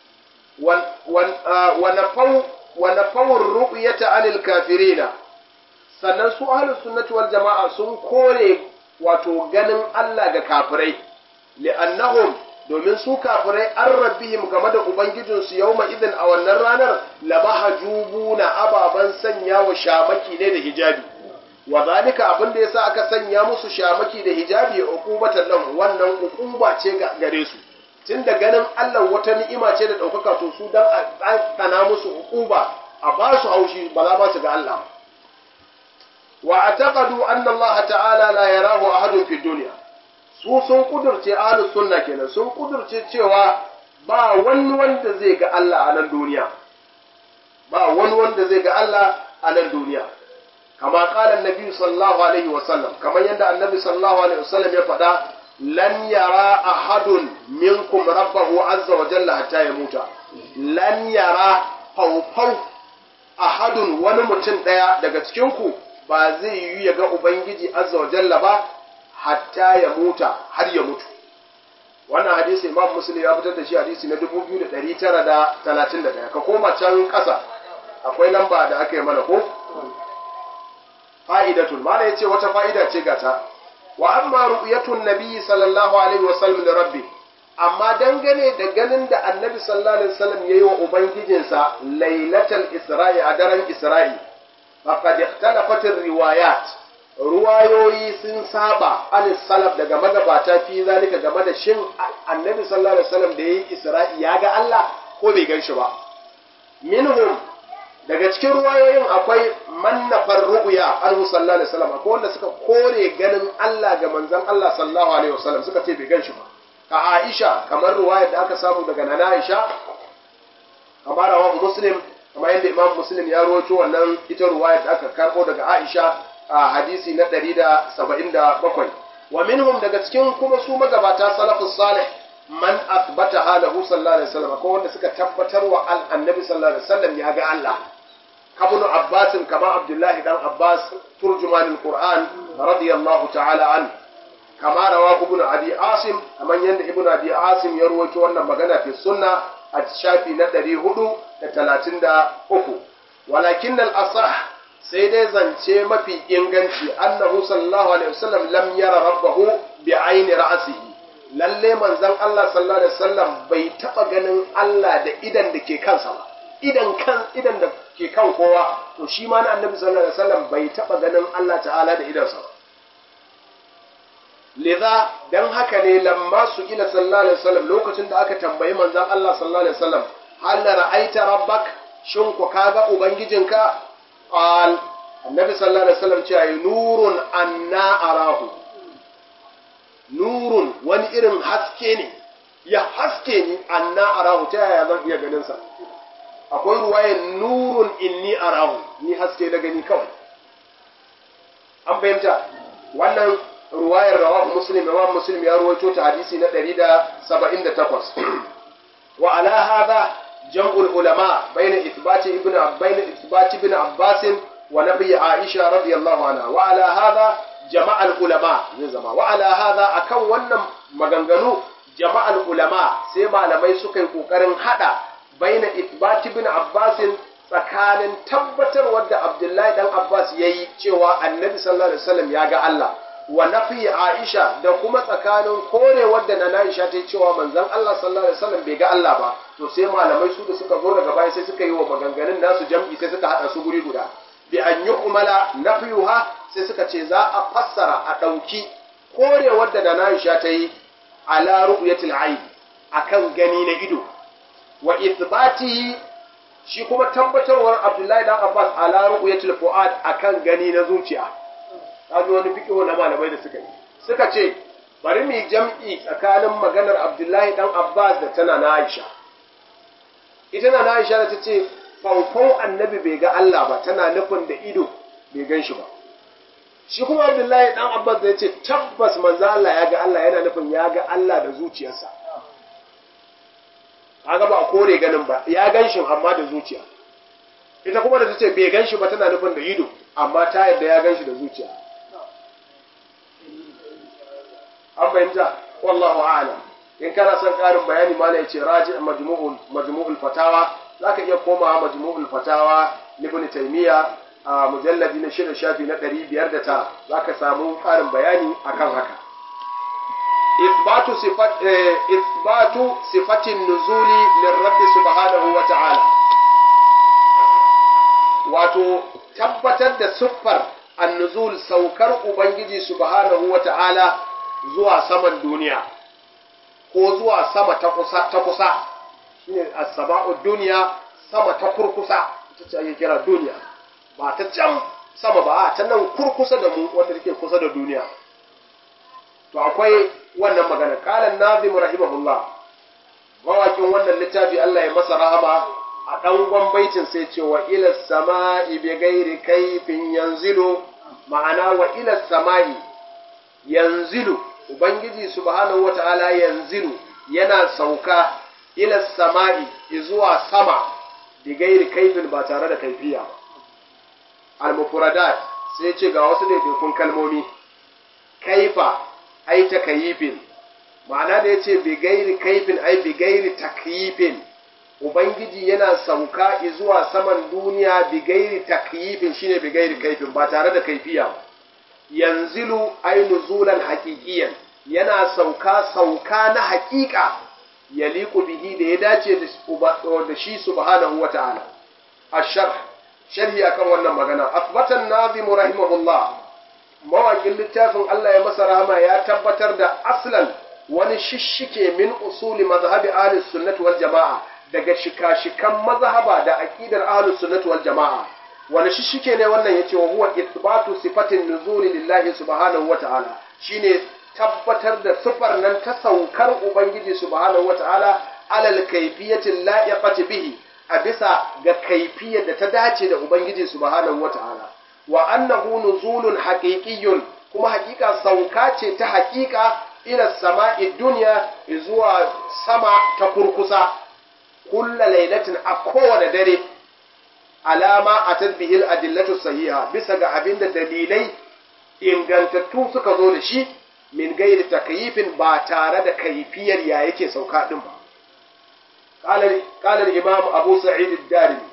ونفوا ونفوا الرؤية عن الكافرين sannan su ahlus sunnati wal jama'a sun kore wato ganin Allah ga kafirai li'annahum domin su kafirai an rabbihim game da ubangijinsu yawma idin a wannan ranar lamahjubuna ababan sanya wa shamaki ne da hijabi wa zalika abin da yasa aka sanya musu shamaki da hijabi uqubatan lahum wannan uquba ce gare su tun da ganin Allah wata ni'ima ce da ɗaukaka to su dan a tsana musu uquba a ba su haushi ba za ba su ga Allah wa ataqadu anna Allah ta'ala la yarahu ahadun fi dunya su sun kudurce ahlus sunna kenan sun kudurce cewa ba wani wanda zai ga Allah a nan duniya ba wani wanda zai ga Allah a nan duniya kama qala annabi sallallahu alaihi wasallam kamar yadda annabi sallallahu alaihi wasallam ya faɗa lan yara ahadun minkum rabbahu azza wa jalla hatta yamuta lan yara faufau ahadun wani mutum ɗaya daga cikinku ba zai yi ya ga Ubangiji azza wa jalla ba hatta ya muta har ya mutu. Wannan hadisi Imam Muslim ya fitar da shi hadisi na 2931 ka koma can ƙasa akwai lamba da aka yi mana ko? Fa'idatul mala ya ce wata fa'ida ce gata. Wa amma ru'yatun nabi sallallahu alaihi wasallam da rabbi amma dangane da ganin da annabi sallallahu alaihi wasallam yayi wa ubangijinsa lailatul isra'i a daren isra'i faqad ikhtalafat riwayat ruwayoyi sun saba an salaf daga magabata fi zalika game da shin annabi sallallahu alaihi wasallam da yayi isra'i ya ga Allah ko bai gan shi ba minhum daga cikin ruwayoyin akwai mannafar ru'ya anhu sallallahu alaihi wasallam akwai wanda suka kore ganin Allah ga manzon Allah sallallahu alaihi wasallam suka ce bai gan shi ba ka Aisha kamar ruwayar da aka samu daga Nana Aisha kamar rawahu Muslim kamar yadda Imam Muslim ya rawaito wannan ita ruwayar da aka karbo daga Aisha a hadisi na 177 wa minhum daga cikin kuma su magabata salafus salih man athbata halahu sallallahu alaihi wasallam ko wanda suka tabbatar wa annabi sallallahu alaihi wasallam ya ga Allah kabunu Abbas kama Abdullahi dan Abbas turjumanul Qur'an radiyallahu ta'ala anhu kama rawa ibn abi asim kaman yanda ibn abi asim ya ruwaito wannan magana fi sunna a shafi na 433 walakin al asah sai dai zance mafi inganci annahu sallallahu alaihi wasallam lam yara rabbahu bi aini ra'sihi lalle manzon Allah sallallahu alaihi wasallam bai taba ganin Allah da idan da ke kansa ba idan kan idan da ke kan kowa to shi ma na annabi sallallahu alaihi wasallam bai taba ganin Allah ta'ala da idansa ba liza dan haka ne lamma su ila sallallahu alaihi wasallam lokacin da aka tambayi manzon Allah sallallahu alaihi wasallam hal ra'aita rabbak shin ku kaga ubangijinka qal annabi sallallahu alaihi wasallam ce nurun anna arahu nurun wani irin haske ne ya haske ni anna arahu ta yaya zan iya ganin sa akwai ruwayan nurun inni arahu ni haske da gani kawai an fahimta wannan ruwayar rawahu muslim imam muslim ya ruwaito ta hadisi na 178 wa ala hadha jam'ul ulama bayna ithbati ibn bayna ithbati ibn abbas wa nabi aisha radiyallahu anha wa ala hadha jama'al ulama zai zama wa ala hadha akan wannan maganganu jama'al ulama sai malamai suka yi kokarin hada bayna ithbati ibn abbas tsakanin tabbatarwar da abdullahi dan abbas yayi cewa annabi sallallahu alaihi wasallam ya ga Allah wa nafi Aisha da kuma tsakanin korewar da na Aisha ta yi cewa manzon Allah sallallahu alaihi wasallam bai ga Allah ba to sai malamai su da suka zo daga baya sai suka yi wa maganganun nasu jam'i sai suka hada su guri guda bi an yu'mala nafiyuha sai suka ce za a fassara a dauki korewar da na Aisha ta yi ala ru'yatil ayn akan gani na ido wa ithbatihi shi kuma tabbatarwar Abdullahi dan Abbas ala ru'yatil fuad akan gani na zuciya kaji wani fikihu na malamai da suka yi suka ce bari mu jam'i tsakanin maganar Abdullahi dan Abbas da tana na Aisha ita na Aisha da ta ce faufau annabi bai ga Allah ba tana nufin da ido bai gan shi ba shi kuma Abdullahi dan Abbas da ya ce tabbas manzo Allah ya ga Allah yana nufin ya ga Allah da zuciyarsa kaga ba a kore ganin ba ya gan shi amma da zuciya ita kuma da ta ce bai gan shi ba tana nufin da ido amma ta yadda ya gan shi da zuciya an fahimta wallahu a'lam in kana son karin bayani mala yace raji majmu'ul majmu'ul fatawa zaka iya komawa majmu'ul fatawa ibn taymiya a mujalladi na shida shafi na 509 zaka samu karin bayani akan haka إثبات صفات إثبات صفة النزول للرب سبحانه وتعالى wato tabbatar da siffar annuzul saukar Ubangiji subhanahu wa ta'ala zuwa saman duniya ko zuwa sama ta kusa ta kusa shine as-sama'u duniya sama ta kurkusa ita ce ake kira duniya ba ta can sama ba ta nan kurkusa da mu wanda take kusa da duniya to akwai wannan magana qala nazim rahimahullah mawakin wannan littafi Allah ya masa rahama a ɗangon baitin sai ce wa ila sama'i bi gairi kaifin yanzilu ma'ana wa ila sama'i yanzilu ubangiji subhanahu wata'ala yanzilu yana sauka ila sama'i zuwa sama bi gairi kaifin ba tare da kaifiya al-mufradat sai ce ga wasu daidaikun kalmomi kaifa ai takayifin ma'ana da yace bi gairi kaifin ai bi gairi takyifin ubangiji yana sauka zuwa saman duniya bi gairi takyifin shine bi gairi kaifin ba tare da kaifiya ba yanzilu ai nuzulan haqiqiyan yana sauka sauka na haƙiƙa yaliqu bihi da ya dace da shi subhanahu wata'ala ash-sharh sharhi akan wannan magana athbatan nazim rahimahullah mawaƙin littafin Allah ya masa rahama ya tabbatar da aslan wani shishike min usuli mazhabi ahlus sunnati wal jama'a daga shika-shikan mazhaba da aqidar ahlus sunnati wal jama'a wani shishike ne wannan yace wa huwa ithbatu sifatin nuzuli lillahi subhanahu wa ta'ala shine tabbatar da sifar nan ta saukar ubangiji subhanahu wa ta'ala alal kayfiyatin la'iqati bihi a bisa ga kaifiyar da ta dace da ubangiji subhanahu wa ta'ala wa annahu nuzulun haqiqiyyun kuma hakika sauka ce ta hakika ila sama'i dunya zuwa sama ta kurkusa kulla lailatin a kowane dare alama a tadbihil adillatu sahiha bisa ga abinda dalilai ingantattu suka zo da shi min gairi takyifin ba tare da kaifiyar ya yake sauka din ba قال الإمام أبو سعيد الدارمي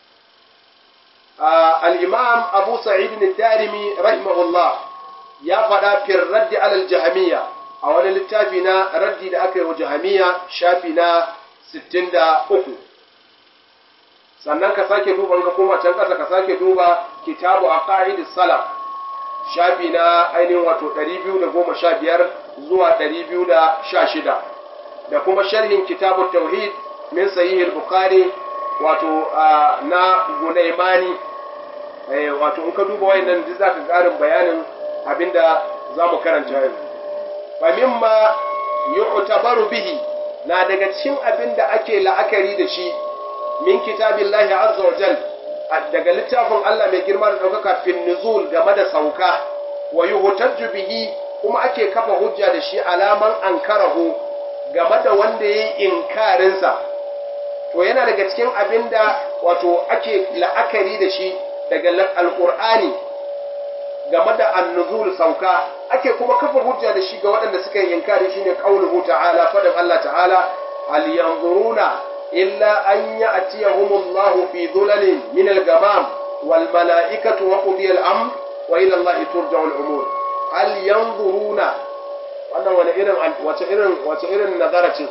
آه الإمام أبو سعيد الدارمي رحمه الله يا فدا في الرد على الجهمية أو أنا للتافينا ردي لأكل وجهمية شافنا ستين دا أكو sannan ka sake duba ka koma can ƙasa ka sake duba kitabu a ƙa'idis salaf shafi na ainihin wato 215 zuwa 216 da kuma sharhin kitabu tauhid min sahih al-bukhari wato na gunaimani wato in ka duba wayannan duk zaka karin bayanin abinda zamu karanta yanzu fa mimma yu'tabaru bihi na daga cikin abinda ake la'akari da shi min kitabillahi azza wa jal daga littafin Allah mai girma da daukaka fin nuzul game da sauka wa yuhtajju bihi kuma ake kafa hujja da shi alaman ankarahu game da wanda yayi inkarinsa to yana daga cikin abin da wato ake la'akari da shi daga alƙur'ani game da annuzul sauka ake kuma kafa hujja da shi ga waɗanda suka yi inkari shine qauluhu ta'ala faɗin Allah ta'ala hal yanzuruna illa an ya'tiyahumullahu fi dhulalin min al-ghamam wal mala'ikatu wa qudiya al-amr wa ila Allah turja'u al-umur hal yanzuruna wannan wani irin wace irin wace irin nazara ce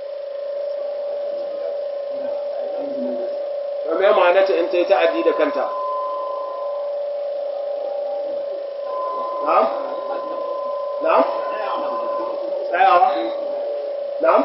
me ma'anata in ta yi ta'addi da kanta na'am na'am tsayawa na'am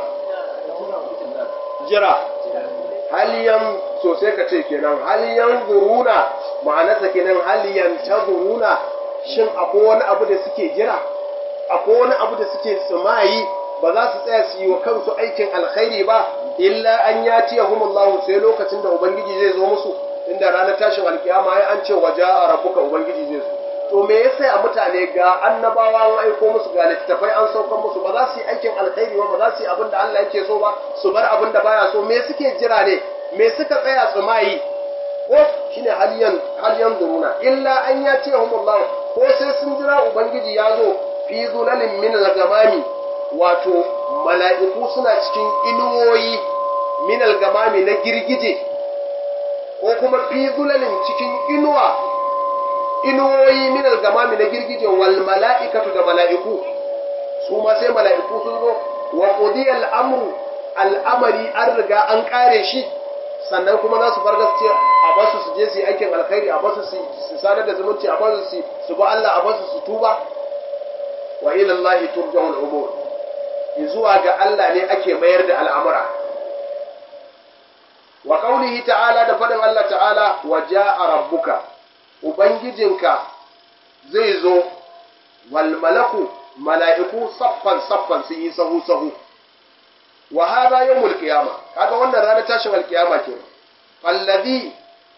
jira haliyan so sai ka ce kenan haliyan zuruna ma'anarsa kenan haliyan ta zuruna shin akwai wani abu da suke jira akwai wani abu da suke tsimayi ba za su tsaya su yi wa kansu aikin alkhairi ba illa an ya tiya humullahu sai lokacin da ubangiji zai zo musu inda ranar tashin alkiyama ya an ce waje a rabuka ubangiji zai zo to me yasa a mutane ga annabawa an aiko musu ga littattafai an saukan musu ba za su yi aikin alkhairi ba ba za su yi abin da Allah yake so ba su bar abin da baya so me suke jira ne me suka tsaya su mayi ko shine haliyan haliyan duruna illa an ya tiya humullahu ko sai sun jira ubangiji ya zo fi zulalin min al-gamami wato mala'iku suna cikin inuwoyi minal gamami na girgije ko kuma fi zulalin cikin inuwa inuwoyi minal gamami na girgije wal mala'ikatu da mala'iku su ma sai mala'iku sun zo wa qudiyal amru al'amari an riga an kare shi sannan kuma za su farga ce a basu su je su yi aikin alkhairi a basu su sadar da zumunci a basu su su ba Allah a basu su tuba wa ila Allah turja'ul umur zuwa ga Allah ne ake mayar da al'amura. Wa ƙaunihi ta'ala da faɗin Allah ta'ala wa ja'a rabbuka, Ubangijinka zai zo, wal malaku mala'iku saffan saffan sun yi sahu-sahu. Wa hada yau mulkiyama, kaga wannan ranar tashin alkiyama ke, fallazi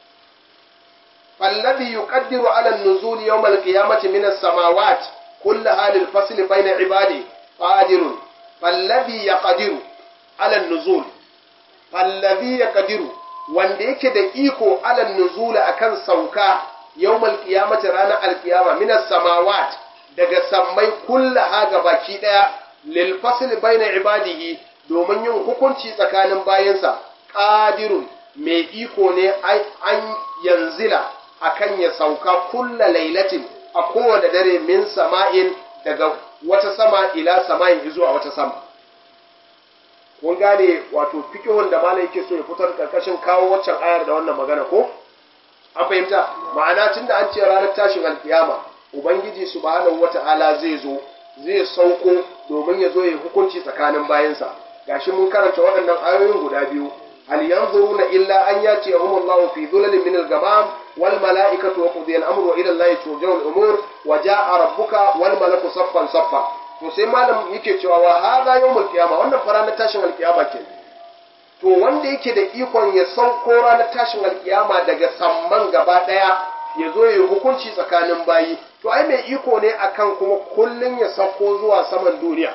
fallazi yuqaddiru ala an-nuzul yawm al-qiyamati min as-samawat kullaha lil fasl bayna ibadi qadirun فالذي يقدر على النزول فالذي يقدر wanda yake da iko alal nuzula akan sauka yawmal qiyamati ranar alqiyama minas samawat daga sammai kullaha gabaki daya lil fasl baina ibadihi domin yin hukunci tsakanin bayansa qadirun mai iko ne an yanzila akan ya sauka kulla lailatin a kowane dare min sama'in daga wata sama ila sama'in zuwa wata sama kun gane wato fikihun da malai yake so ya fitar karkashin kawo waccan ayar da wannan magana ko an fahimta ma'ana tunda an ce ranar tashin alkiyama ubangiji subhanahu wata'ala zai zo zai sauko domin ya zo ya hukunci tsakanin bayansa gashi mun karanta waɗannan ayoyin guda biyu hal yanzuruna illa an yati Allahu fi dhulalin min al-ghamam wal mala'ikatu wa qudiya al-amru wa ila Allahi turja'u al-umur wa ja'a rabbuka wal malaku saffan saffa to sai malam yake cewa wa hadha yawmul qiyama wannan fa ranar tashin alkiyama ke to wanda yake da ikon ya sauko ranar tashin alkiyama daga samman gaba daya ya zo ya hukunci tsakanin bayi to ai mai iko ne akan kuma kullun ya sauko zuwa saman duniya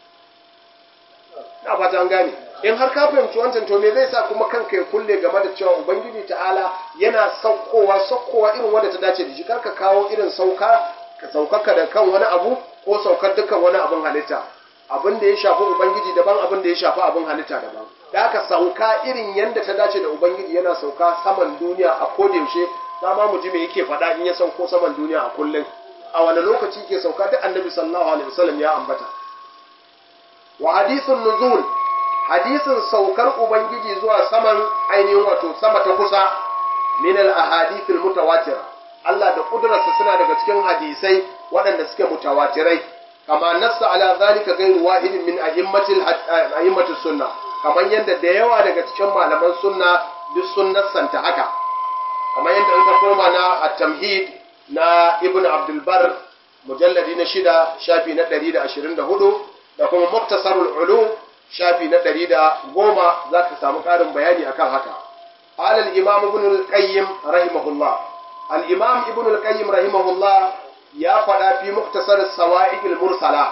na fata an gane in har ka fahimci wancan to me zai sa kuma kanka ya kulle game da cewa ubangiji ta'ala yana saukowa saukowa irin wanda ta dace da shi karka kawo irin sauka ka saukaka da kan wani abu ko saukar dukkan wani abin halitta abin da ya shafi ubangiji daban abin da ya shafi abin halitta daban da haka sauka irin yadda ta dace da ubangiji yana sauka saman duniya a koda yaushe dama mu ji me yake faɗa in ya sauko saman duniya a kullum a wani lokaci ke sauka duk annabi sallallahu alaihi wasallam ya ambata wa hadithun nuzul hadisin saukar ubangiji zuwa saman ainihin wato sama ta kusa min al ahadithil mutawatira Allah da kudurarsa suna daga cikin hadisai waɗanda suke mutawatirai kama nassa ala zalika ghayru wahidin min a'immatil a'immatis sunna kamar yadda da yawa daga cikin malaman sunna duk sun nassanta haka kamar yadda in ka koma na at-tamhid na ibn abdul bar mujalladi na shida shafi na 124 da kuma muktasarul ulum shafi na 110 zaka samu ƙarin bayani akan haka قال الإمام ابن القيم رحمه الله الإمام ابن القيم رحمه الله يا فدا في مختصر السوائق المرسلة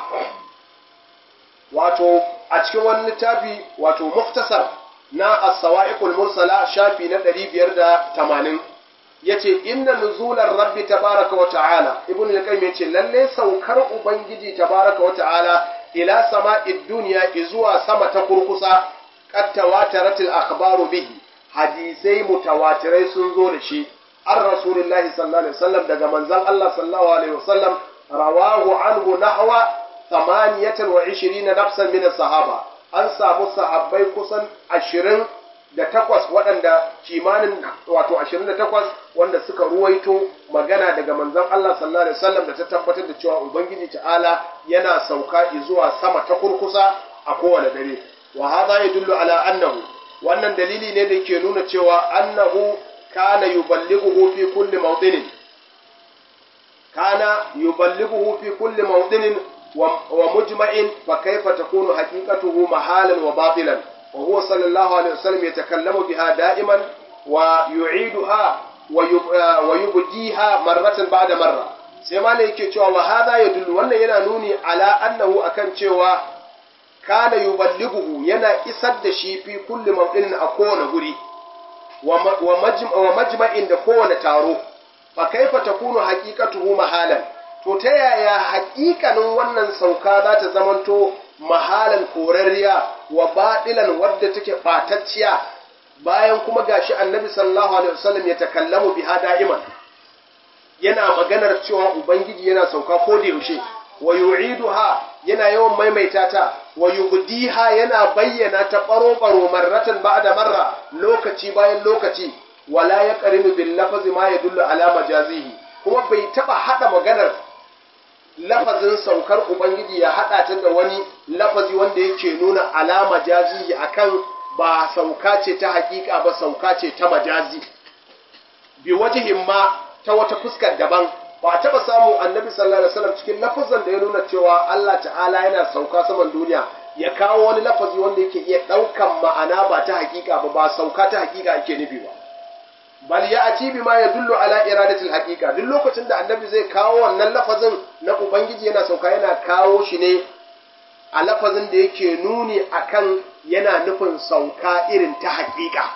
wato a cikin wani littafi wato muktasar na as-sawa'iqul mursala shafi na 580 yace inna nuzular rabbi tabaraka wa ta'ala ibn al-qayyim yace lalle saukar ubangiji tabaraka wa ta'ala ila sama'id dunya zuwa sama ta kurkusa qad tawataratil akhbaru bihi hadisai mutawatirai sun zo da shi an rasulullahi sallallahu alaihi wasallam daga manzon Allah sallallahu alaihi wasallam rawahu anhu nahwa 28 nafsan min sahaba an samu sahabbai kusan 20 da takwas waɗanda kimanin wato 28 wanda suka ruwaito magana daga manzon Allah sallallahu alaihi wasallam da ta tabbatar da cewa ubangiji ta'ala yana sauka zuwa sama ta kurkusa a kowane dare wa hadha yadullu ala annahu wannan dalili ne da ke nuna cewa annahu kana yuballighuhu fi kulli mawdinin kana yuballighuhu fi kulli mawdinin wa mujma'in fa kayfa takunu haqiqatuhu mahalan wa batilan wa huwa sallallahu alaihi wasallam yatakallamu biha da'iman wa yu'iduha wa yubdiha marratan ba'da marra sai malai yake cewa wa hadha yadullu wannan yana nuni ala annahu akan cewa kana yuballighuhu yana isar da shi fi kulli mawdinin a kowane guri wa majma'in da kowane taro fa kaifa takunu haqiqatuhu mahalan to ta yaya haƙiƙanin wannan sauka za ta zamanto mahalan korarriya wa baɗilan wadda take ɓatacciya bayan kuma gashi annabi sallallahu alaihi wasallam ya takallamu biha da'iman yana maganar cewa ubangiji yana sauka ko da yaushe wa yu'iduha yana yawan maimaita ta wa yubdiha yana bayyana ta baro baro marratan ba'da marra lokaci bayan lokaci wala yaqrinu bil lafzi ma yadullu ala majazihi kuma bai taba hada maganar lafazin saukar ubangiji ya hada ta da wani lafazi wanda yake nuna ala majazihi akan ba sauka ce ta hakika ba sauka ce ta majazi bi wajihin ma ta wata fuskar daban ba a taɓa samu annabi sallallahu alaihi wasallam cikin lafazan da ya nuna cewa Allah ta'ala yana sauka saman duniya ya kawo wani lafazi wanda yake iya ɗaukan ma'ana ba ta hakika ba ba sauka ta hakika ake nufi ba bal ya ati bi ma yadullu ala iradatil haqiqa duk lokacin da annabi zai kawo wannan lafazin na ubangiji yana sauka yana kawo shi ne a lafazin da yake nuni akan yana nufin sauka irin ta hakika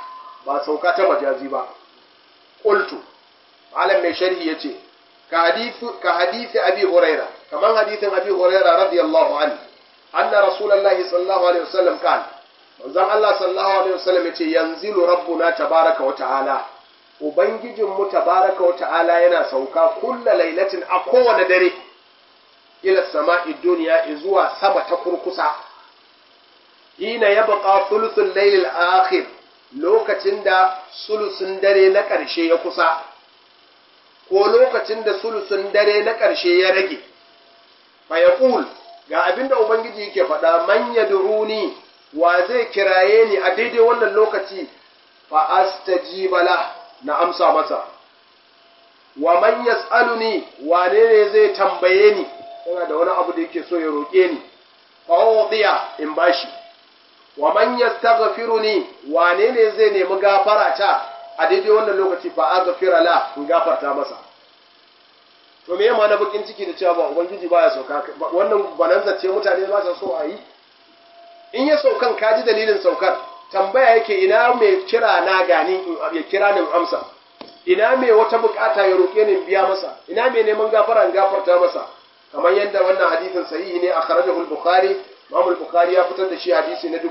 ba sauka ta majazi ba qultu malam mai sharhi yace ka hadithu ka hadithi abi huraira kaman hadithin abi huraira radiyallahu anhu anna rasulullahi sallallahu alaihi wasallam kan manzon Allah sallallahu alaihi wasallam yace yanzilu rabbuna tabaraka wa ta'ala ubangijin mu tabaraka wa ta'ala yana sauka kulla lailatin a kowane dare ila sama'i duniya zuwa sama ta kurkusa hina yabqa thuluthul layl al-akhir lokacin da sulusun dare na ƙarshe ya kusa ko lokacin da sulusun dare na ƙarshe ya rage fa yaqul ga abinda ubangiji yake faɗa man yad'uni wa zai kiraye ni a daidai wannan lokaci fa astajiba la na amsa masa wa man yas'aluni wane ne zai tambaye ni yana da wani abu da yake so ya roƙe ni fa udiya in bashi wa man yastaghfiruni wane ne zai nemi gafara ta a daidai wannan lokaci fa aghfira la in gafarta masa to me ma na bakin ciki da cewa ba ubangiji baya sauka wannan bananza ce mutane ba sa so a yi in ya saukan ka ji dalilin saukar tambaya yake ina mai kira na gani in ya kira ni in amsa ina mai wata bukata ya roƙe ni in biya masa ina mai neman gafara in gafarta masa kamar yadda wannan hadisin sahihi ne a kharajahu al-bukhari Imam al-Bukhari ya fitar da shi hadisi na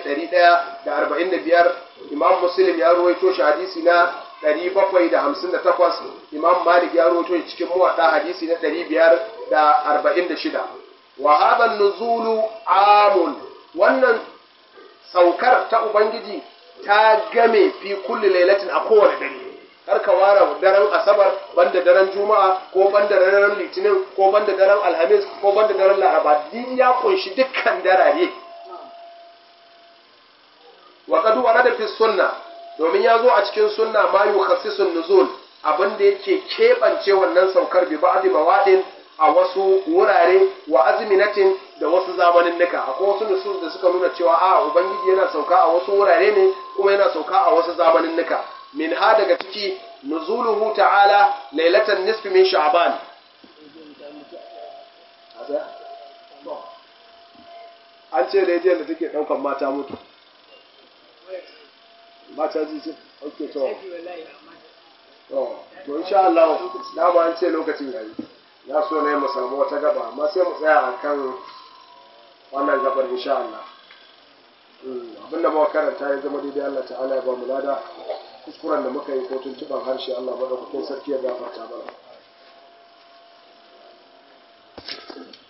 1145 Imam Muslim ya ruwaito shi hadisi na 758 Imam Malik ya ruwaito shi cikin muwatta hadisi na 546 wa hadha an-nuzulu amun wannan saukar ta ubangiji ta game fi kulli lailatin a kowane dare kar ka ware daren asabar banda daren juma'a ko banda daren litinin ko banda daren alhamis ko banda daren laraba din ya kunshi dukkan darare wa qad warada fi sunna domin ya zo a cikin sunna ma yukhassisun nuzul abin da yake kebance wannan saukar bi ba'di bawadin a wasu wurare wa azminatin da wasu zamanin nika akwai wasu nusus da suka nuna cewa a ubangiji yana sauka a wasu wurare ne kuma yana sauka a wasu zamanin nika min ha daga ciki nuzuluhu ta'ala lailatan nisfi min sha'ban an ce rediyon da take daukan mata mutu mata ji ce ok to to to insha Allah dama an ce lokacin yayi ya so ne mu samu wata gaba amma sai mu tsaya akan wannan gabar insha Allah abinda muka karanta ya zama daidai Allah ta'ala ya ba mu lada kuskuren da muka yi ko tuntuban harshe Allah madaukakin sarki ya gafarta mana